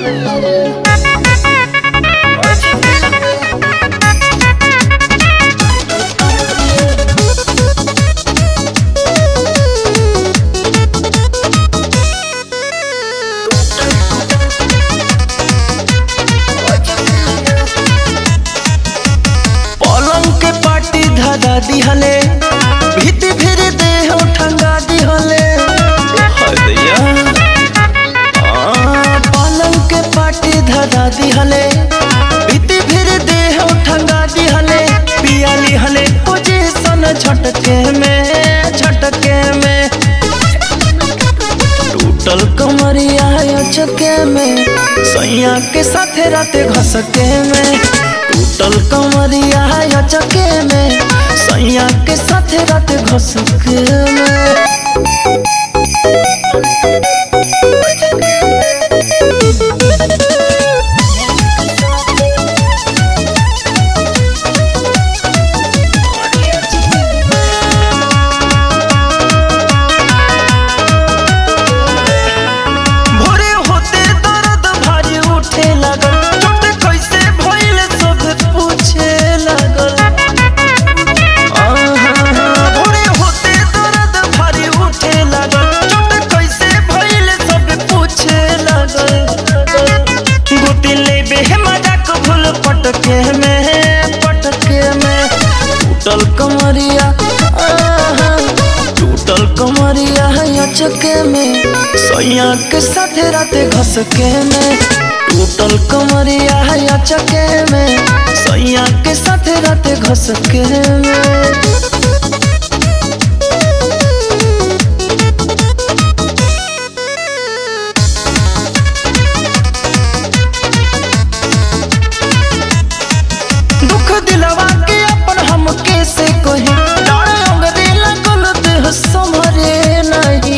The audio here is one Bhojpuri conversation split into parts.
पलंग के पाटी धरा दिहले भीति फिर देह ठंगा दिहले हदैया आ, पलंग के पाटी धरा दिहले भीति फिर देह ठंगा दिहले पिया लिहले पोजीशन झटके में झटके में टूटल कमरिया चके में सैया के साथे राते घसके में टूटल कमरिया चके में सैया के साथे राते घसके में भोरे होते दर्द भारी उठे लगल चोट कैसे भइल सब पूछे लगल आहा, भोरे होते दर्द भारी उठे लगल चोट कैसे भइल सब पूछे लगल गोती लेबे हे मजाक भूल पटके में पटके में टूटल कमरिया आहा, टूटल कमरिया है चके में सैया के साथे राते घसके में टूटल कमरिया है चके में सैया के साथे राते घसके में दुख दिलवा के अपन हम कैसे कहे डाढ़ अंगरे लगल देह संभरे नहीं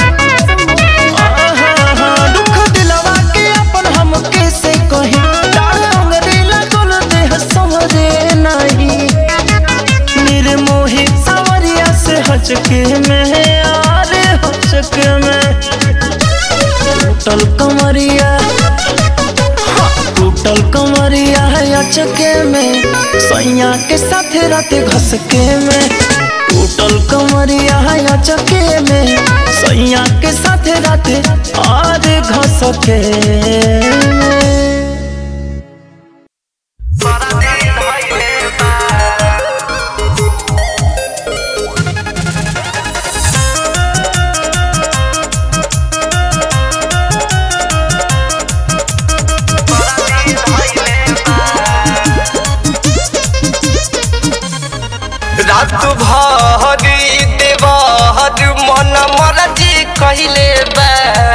आहा, दुख दिलवा के अपन हम कैसे कहे डाढ़ अंगरे लगल देह संभरे नहीं निर्मोही सावरिया से हचके में आरे हचके में टूटल कमरिया टूटल कमरिया है चके में सैया के साथे राते घसके में टूटल कमरिया है चके में सैया के साथे राते आज घसके में रात भरी देवर मन मरजी कहले बा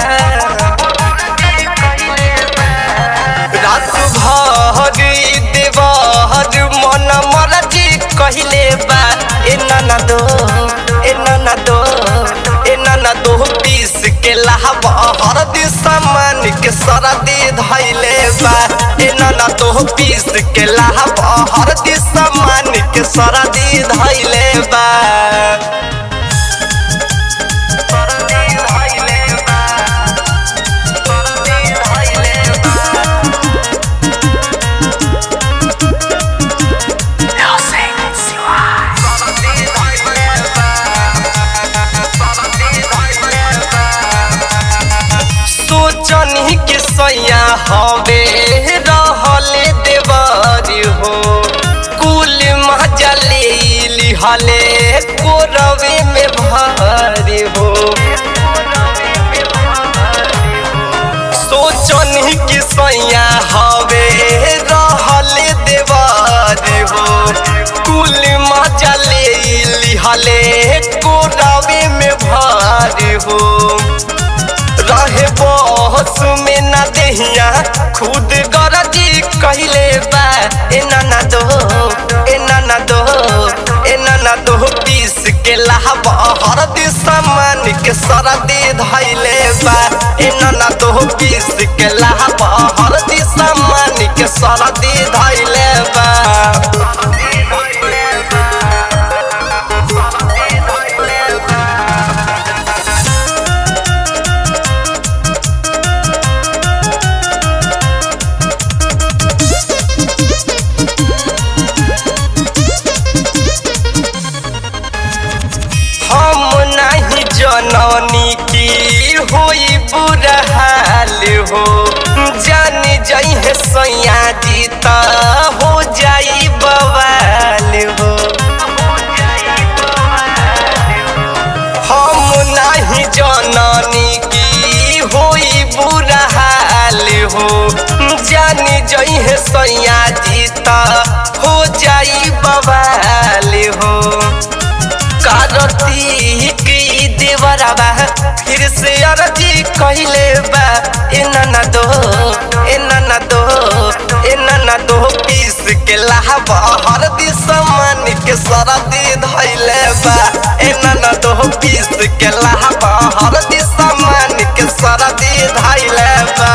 रात भरी देवर मन मरजी कहले बा ए नाना दो ए नाना दो ए नाना दो पीस के लाहब हरदी सामान के सरदी धैले बा ए नाना दो पीस के लाहब हरदी सामान के सरदी धैले बा सरदी धैले बा सरदी धैले बा सोचनी के सैया हवे रहले देवारी हो कुल मजले लिहले कोरवे में भारी हो सोचनी के सैया हवे रहले देवारी हो कुल मजले लिहले कोरवे में भारी हो रहे बहस में न देहिया खुद गरजी कहले बा ए नाना दो ए नाना दो ए नाना दो पीस के लाहब हरदी सामान के सरदी धैले बा ए नाना दो पीस के लाहब हरदी सामान के सरदी धैले बा जीता हो जाई बवाल हो हम नहीं जननी की होई बुरा हाल हो जानी जई है सैया जीता हो जाई बवाल हो कारती की देवराबा फिर से अर्जी कहले बा ए नाना दो ए नाना दो ए नाना दो पीस के लाहबा हर दिसमान के सरदी धैले बा ए नाना दो पीस के लाहबा हर दिसमान के सरदी धैले बा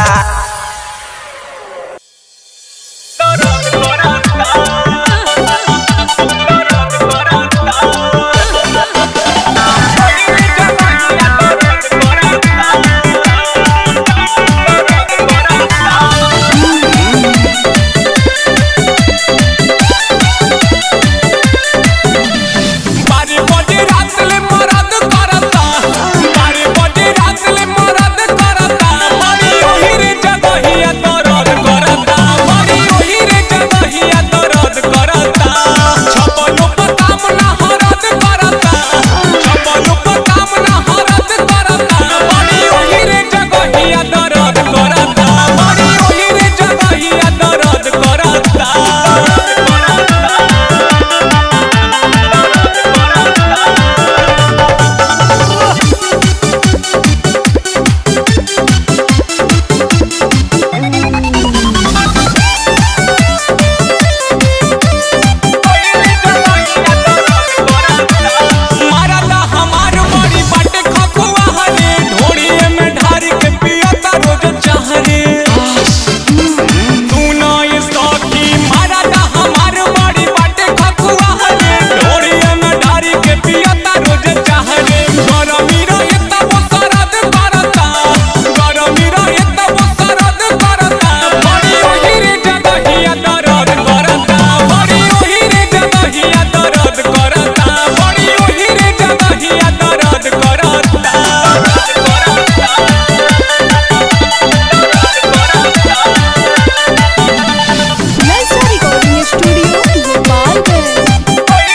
बारी बड़ी रात ले मरद करता बारी बड़ी रात ले मरद करता बड़ी ओही रे जगहिया दर्द करता बड़ी ओही रे जगहिया दर्द करता छपनो पर काम ना हरद करता छपनो पर काम ना हरद करता बड़ी ओही रे जगहिया दर्द करता बड़ी ओही रे जगहिया दर्द करता मारला हमार बड़ी बाटे खखुआ हरे ढोड़िए में ढारी के पियता रोज चाहरे तू ना ये सौकी मारला हमार बड़ी बाटे खखुआ हरे ढोड़िए में ढारी के पियता रोज चाहरे गरमी रहे तब सरद करता गरमी रहे तब सरद करता बड़ी ओही रे जगहिया दर्द करता बड़ी ओही रे जगहिया दर्द करता बड़ी ओही रे जगहिया दर्द करता नलसा रिकॉर्डिंग स्टूडियो गोपालगंज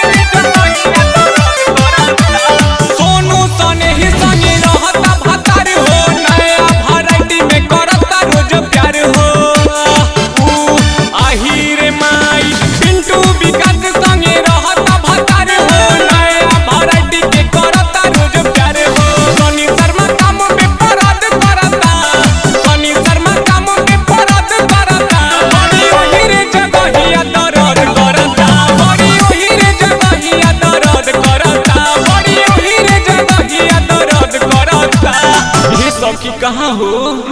सोनू सने ही संगे रहता भतार हो नया वैरायटी में करता रोज प्यार हो ऊ आहिर माई पिंटू विकास संगे रहता भतार हो नया वैरायटी के करता रोज प्यार हो सनी शर्मा काम पे परद करता सनी शर्मा काम पे परद करता बड़ी ओही रे जगहिया दर्द करता बड़ी ओही रे जगहिया दर्द करता बड़ी ओही रे जगहिया दर्द करता ये सब की कहाँ हो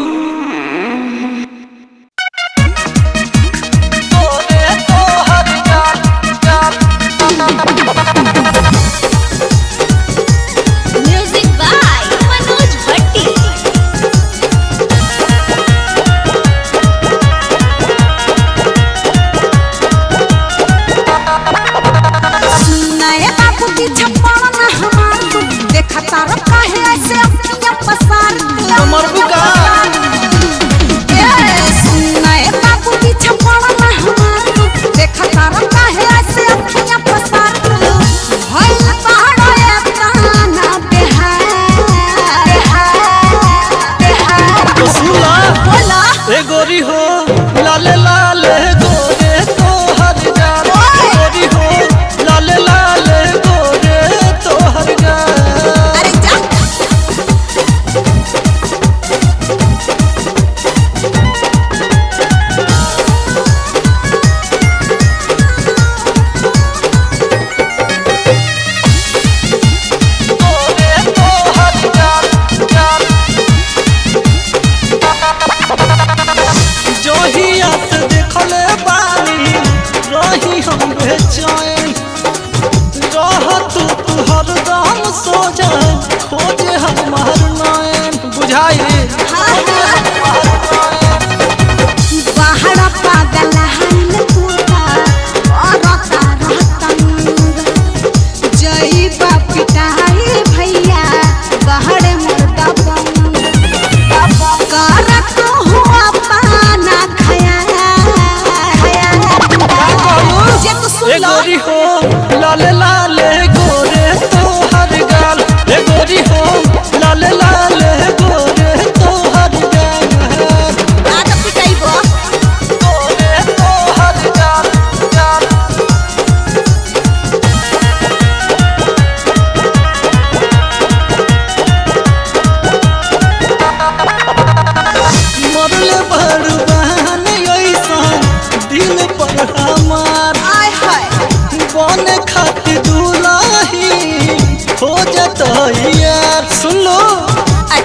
म्यूजिक बाय मनोज भट्टी नया बाबू की छप्पड़ ना हमार देखा तारा काहे ऐसे अखियां पसार हमर बुका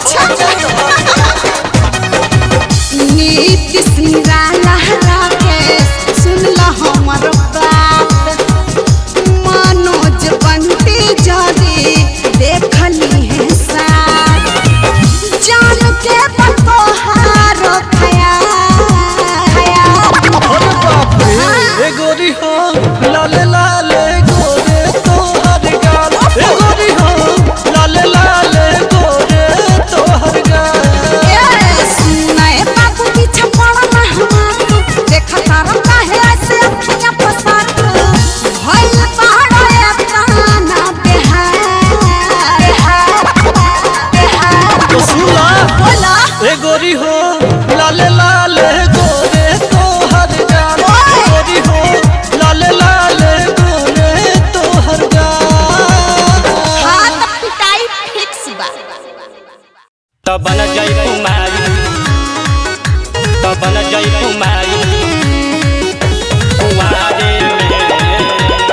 नीतीश निराला राकेश सुन ल हमर बात मनोज बंटी जदी देखली है साथ जान के बतोहार ए गोरी हो लाले लाले गोरे तोहर गाल ए गोरी हो लाले लाले गोरे तोहर गाल सुनाए बाबू पीछे पड़ना हमार देखा तारा काहे ऐसे अखियां पसार भइल पहाड़ा ताना बिहार बिहार तो सुला बोला ए गोरी हो लाले लाले गोरे तोहर गाल ए गोरी हो लाले लाले गोरे तोहर गाल हाँ तो पिटाई फिक्स बा तब न जय कुमारी तब न जय कुमारी कुमारे में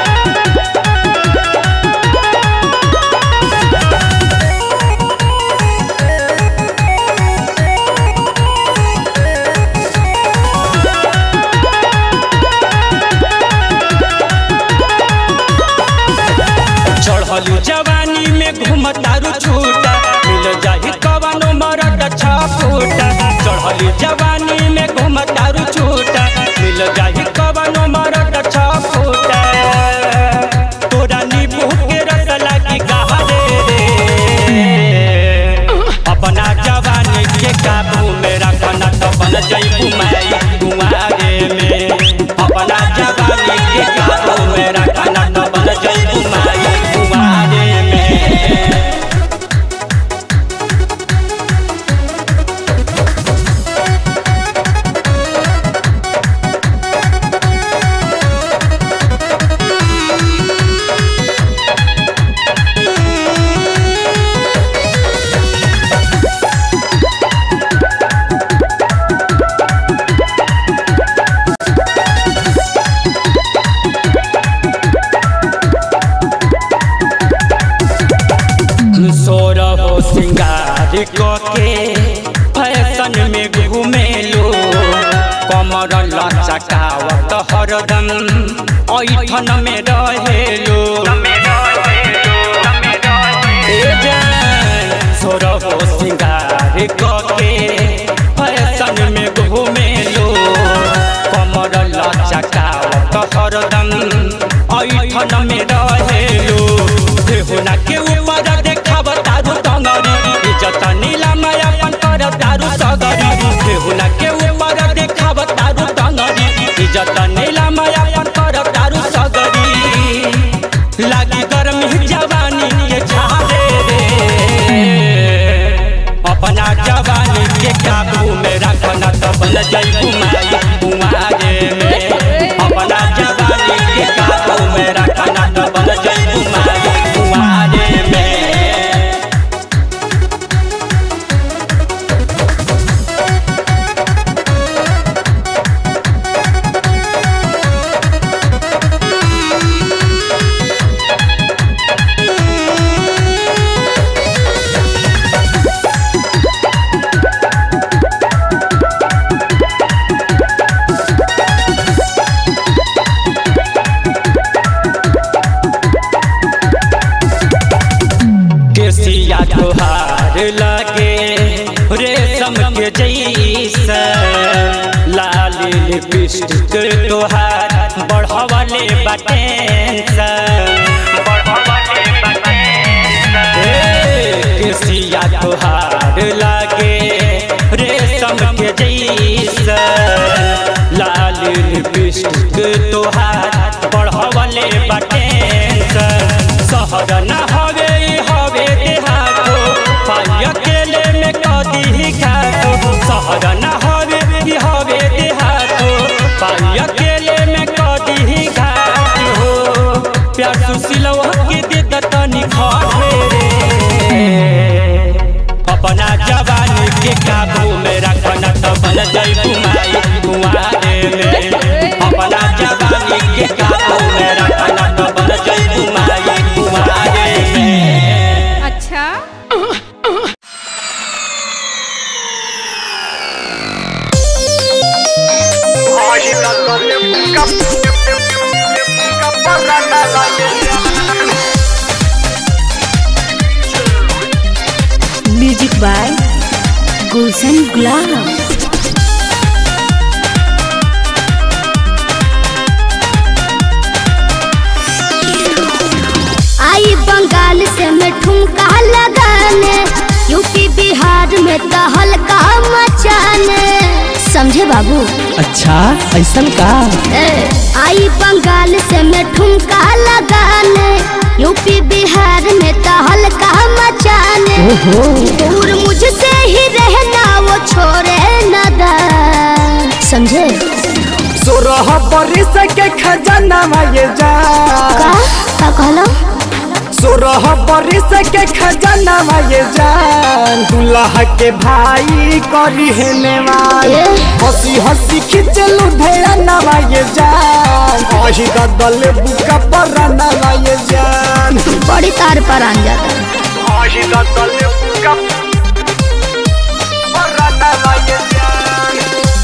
चढ़लू जवानी में घूमतारू छूटा मिल जाही कवनो मरद छूटा चढ़लू जवानी में घूमतारू छूटा मिल जाही कवनो मरद छूटा तोरा नींबू के रस लागी गहरे रे अपना जवानी के काबू में रखना तो बन जई माई कुआरे में अपना जवानी के काबू में रखना तो बन जई माई कुआरे में सोर हो सिंगार के फैशन में घूमेलो कमर लचकावत हरदम ऐठन में रहेलो ए जान, सोर हो सिंगार के फैशन में घूमेलो कमर लचकावत हरदम ऐठन में रहेलो देहुना के ऊपर देखाव तारू टंगरी इज्जत नीला माया अपन कर तारू सगरी देहुना के ऊपर देखाव तारू टंगरी इज्जत नीला माया अपन कर तारू सगरी लागी गर्मी जवानी के झारे रे अपना जवानी के काबू में रखना तो बन जाई कुमारी कुमारे में अपना जवानी के काबू में रखना तो बन जाई कुमारी कुमारे में केसिया तोहार लगे रेशम के जैसा लाल लिपस्टिक तोहार बढ़वले बटेंसा केसिया तोहार लगे रेशम के जैसा लाल लिपस्टिक तोहार बढ़वले बटेंसा सहर न हवे ई हवे देहातो पाई अकेले में कदी खातो सहर न हवे ई हवे देहातो पाई अकेले में कदी घातो प्यार सुशीलवा के दे तनी खावे रे अपना जवानी के काबू में रखना तो बन जाई कुमारी कुआरे में अपना जवानी के काबू में रखना तो बन जाई कुमारी कुआरे में अच्छा म्यूजिक बाय गुलशन गुलाब आई बंगाल से मैं ठुमका लगाने यूपी बिहार में तो हल्का मचाने समझे बाबू अच्छा ऐसा का ए, आई बंगाल से मैं ठुमका लगाने यूपी बिहार में तो हल्का मचाने ओहो दूर मुझसे ही रहना वो छोड़े न दा समझे सोरह बरिस के खजाना ये जा का का कहलो सोरह बरिस के खजाना ये जान दुल्हा के भाई करी है नेवान ए? हंसी हंसी खिंचलू ढेरा नवा ये जान अही दल बुका पर नवा ये जान बड़ी तार पर आन जाता अही दल बुका पर नवा ये जान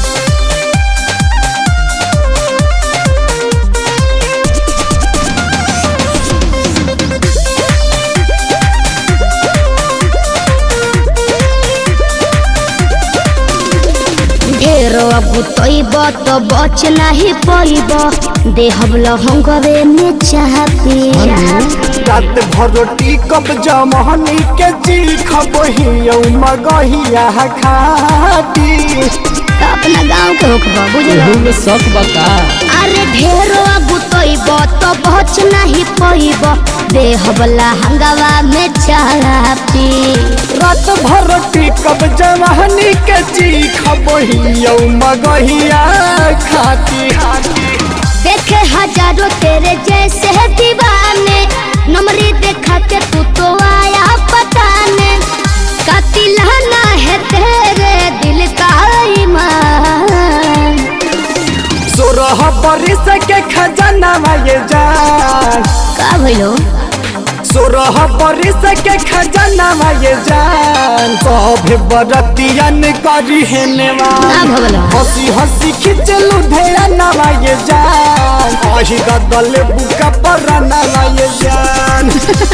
ढेरो अब तोइब तो बच नहीं पैब देहब लहंगवे में चाह पी रात भर रोटी कब जमहनी के जी खबही मगहिया खाती अपना गांव के होखबा बुझलो में शौक बका अरे ढेरो अब तोइब तो बच नहीं पैब देहब लहंगवा में चाह पी रात भर रोटी कब जमहनी के जी खबही मगहिया खाती देखे हजारों तेरे जैसे दीवाने नमरी देखा के तू तो आया पटाने कतिलाना है तेरे दिल का ईमान सोरह बरिस के खजाना ये जान का भइलो सोरह बरिस के खजाना ये जान सब बरतियन करी है ना नेवान भगलो हंसी हंसी खिंचलू ढेरा नवा ये जान अही दल बुका पर नवा ये जान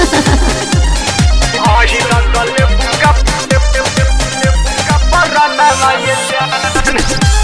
अही दल बुका बुका पर नवा ये जान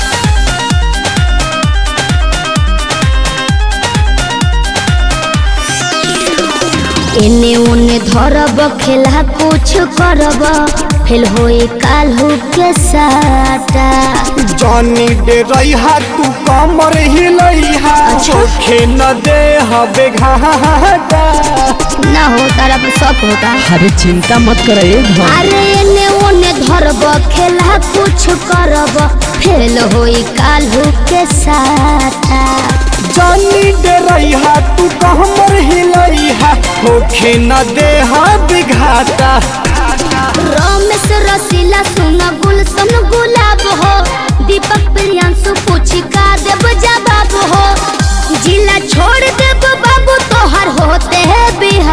एने ओने धरब खेला कुछ करब फेल होई काल्हू के साटा जानी दे रही हा तू कमर हिलई हा चोखे न दे हबे घाटा ना हो तारा पे शक होता अरे चिंता मत करे धन अरे एने ओने धरब खेला कुछ करब फेल होई काल्हू के साटा जानी दे रही हा तू कमर हिलई हा चोखे न दे हबे घाटा रमेश रसीला सुना गुलशन गुलाब हो दीपक प्रियांशु पूछी का देव जवाब हो जिला छोड़ देव बाबू तोहर होते है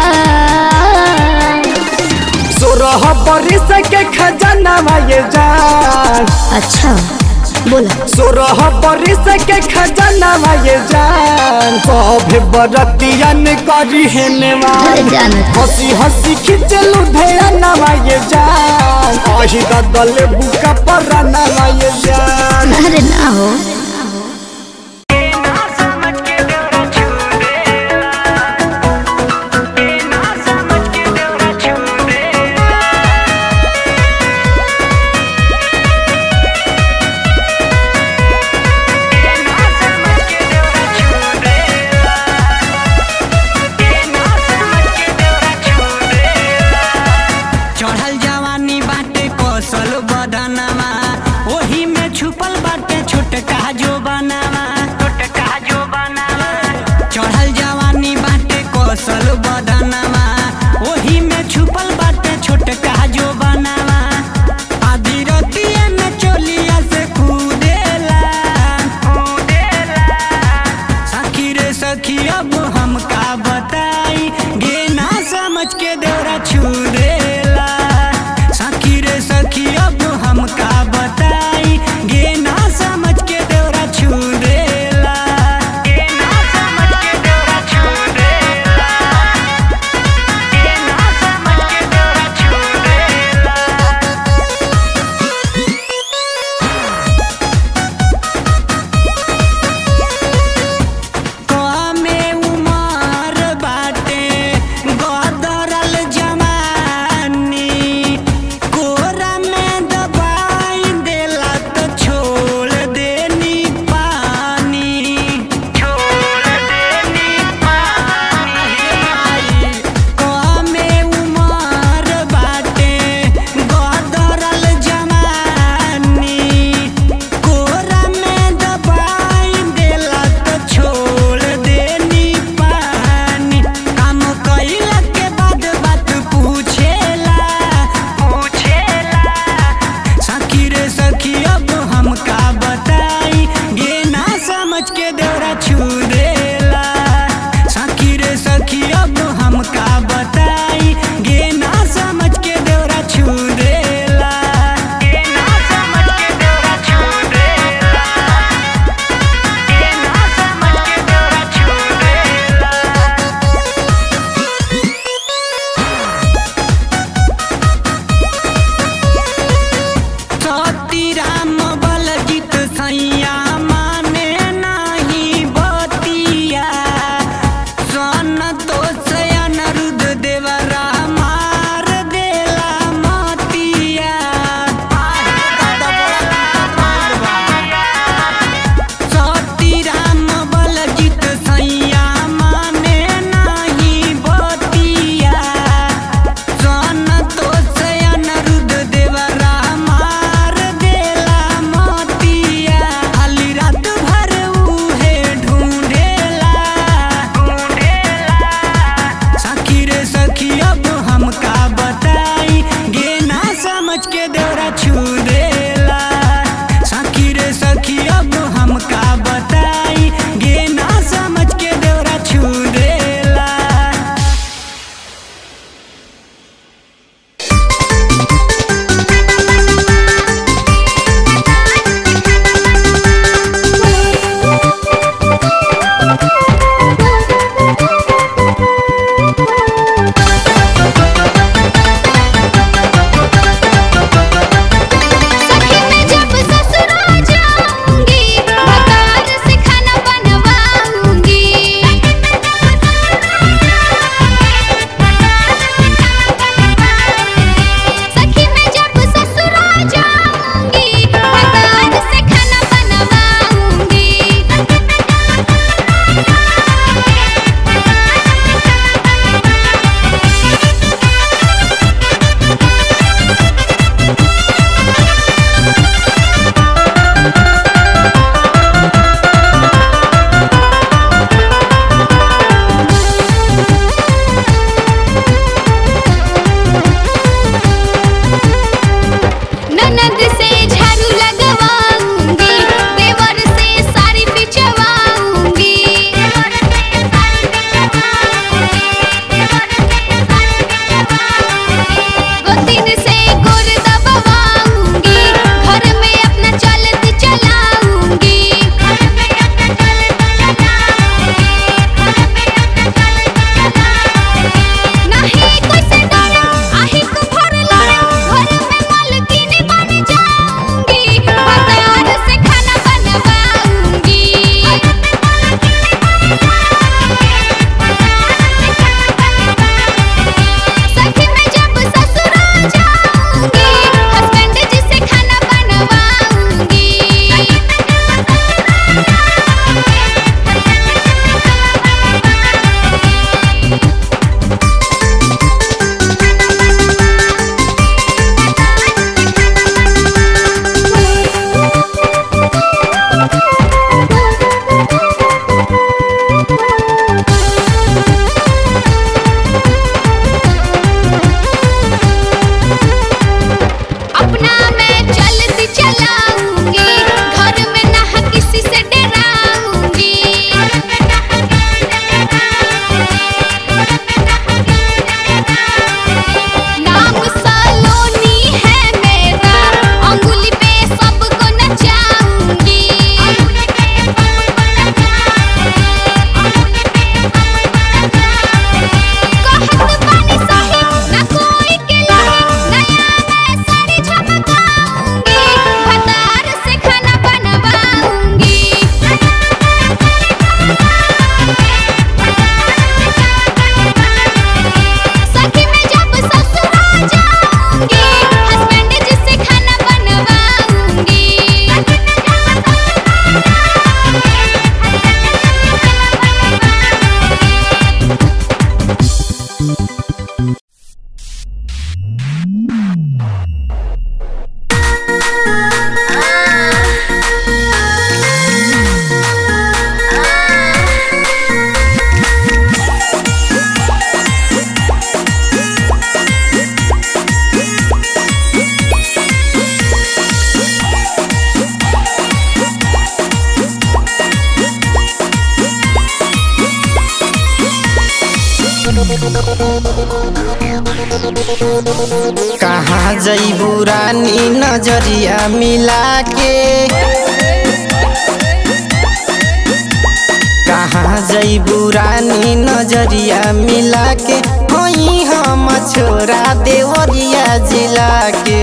बिहार सोरह बरिस के खजाना ये जान अच्छा बोला सोरह बरिस के खजाना ये जान सब बरतियन करी है नेवान अरे जानत हंसी हंसी खिंचलू ढेरा नवा ये जान अही दल बुका पर नवा ये जान अरे ना हो चढ़ल जवानी बाटे कौशल बदनमा कहाँ जईबू रानी नजरिया मिला के कहाँ जईबू रानी नजरिया मिला के होई हम छोरा देवरिया जिला के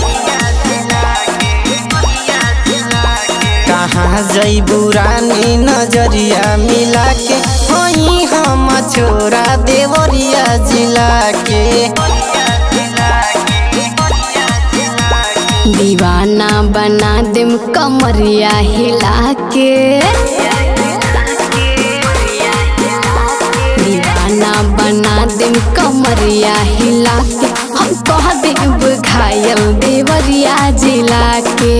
कहाँ जईबू रानी नजरिया मिला के होई हम छोरा देवरिया जिला के दीवाना बना देम कमरिया हिला के दीवाना बना देम कमरिया हिला के हम कह देब घायल देवरिया जिला के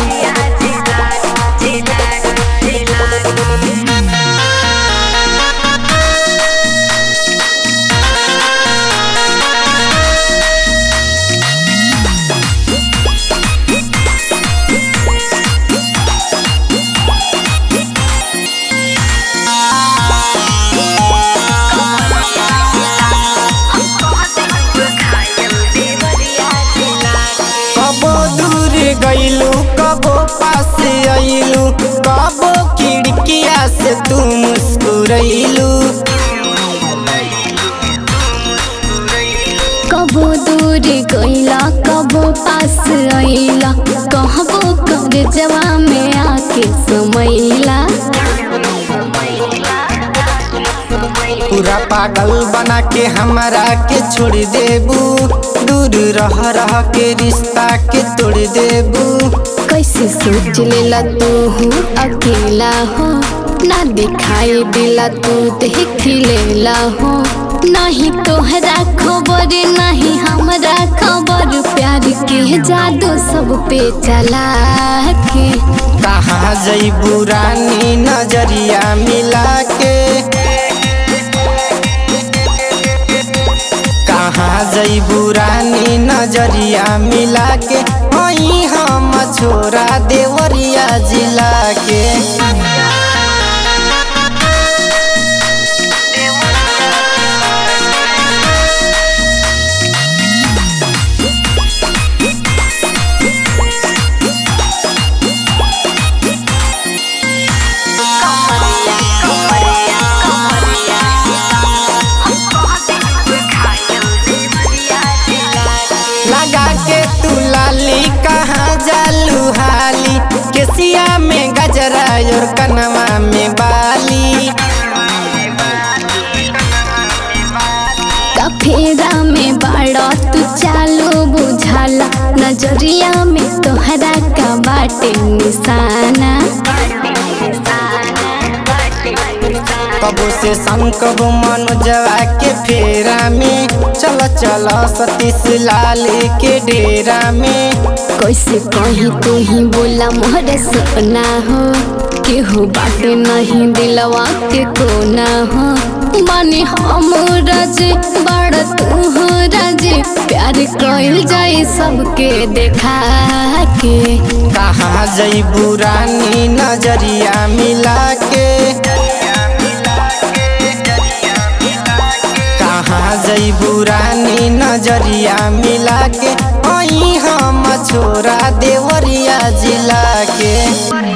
कबो दूर गईलू कबो पास आइलू कबो खिड़किया से तू मुस्कुरैलू कबो दूर गईला कबो पास आइला कहबो कर जवा में आके समैला पूरा पागल बना के हमरा के छोड़ देबू दूर रह रह के रिश्ता के तोड़ देबू कैसे सोच लेला तू हूँ अकेला हो ना दिखाई दिला तू देख लेला हो नहीं तोहरा खबर नहीं हमरा खबर प्यार के जादू सब पे चला के कहाँ जईबू रानी नजरिया मिला के कहाँ जईबू रानी नजरिया मिला के होई हम छोरा देवरिया जिला के लगा के तू लाली कहाँ जालू हाली केसिया में गजरा और कनवा में बाली कफेरा में बड़ा तू चालो बुझाला नजरिया में तोहरा का बाटे निशाना कबो से संग कबो मनोजवा के फेरा में चल चल सतीश लाल के डेरा में कैसे कहीं तू ही बोला मोहरे सपना हो केहू बाटे नहीं दिलवा के कोना हो माने हम राज बड़ तू हो राज प्यार कइल जाए सबके देखा के कहाँ जईबू रानी नजरिया मिला के कहाँ जईबू रानी नजरिया मिला के ओई हम छोरा देवरिया जिला के